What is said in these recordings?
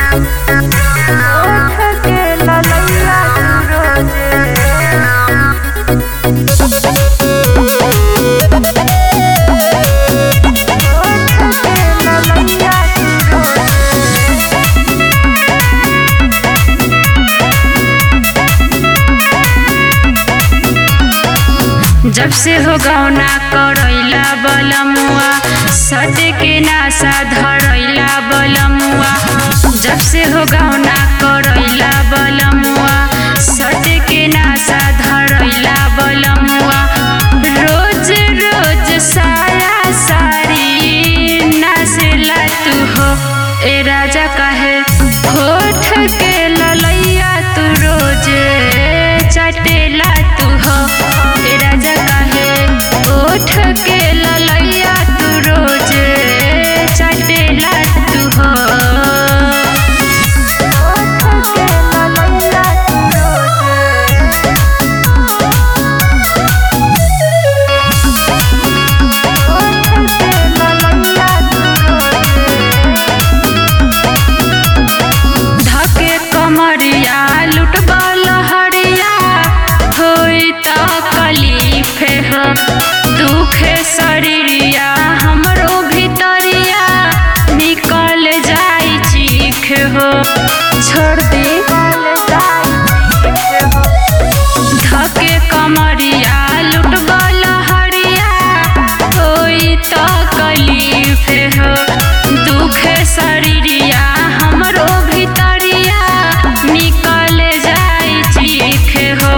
जब से हो गौना करैला बलमुआ सट के नासा धरैला बलमुआ जब से हो गौना करैला बलमुआ सट के नासा धरैला बलमुआ रोज रोज साया सारी नासेला तू हो ए राजा काहे होठ के ललैया तू रोज चटेला तू हो ए राजा काहे ओठ के ललैया तू रोज चटेला तू हो धके कमरिया लुटबल हरिया होई त कलीफे हो दुखे शरीरिया हमरो भीतरिया निकल जाई चीख हो छोड़ दे धके कमरिया लुटबल हरिया होई त कलीफे हो दुखे शरीरिया हमरो भीतरिया निकल जाई चीख हो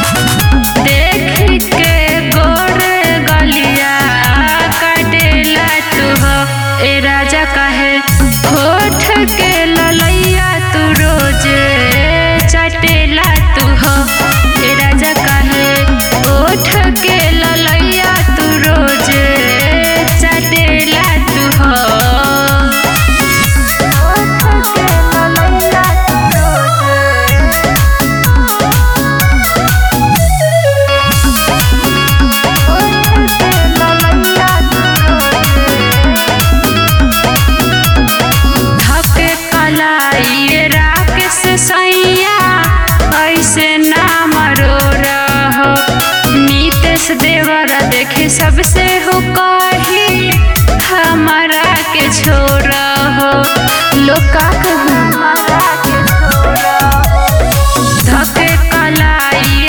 देख के गोरे गलिया कटेला तू हो ए राजा काहे होठ के ललैया तू रोज चटेला तू हो ए राजा काहे ओठ के ललैया तू रोज चटेला तू हो धके कलाई राकेश सैया ऐसे नाम रो रहो नीतेश देवर देखे सबसे हो कही हमारा के छोड़ हो लोका धके कलाई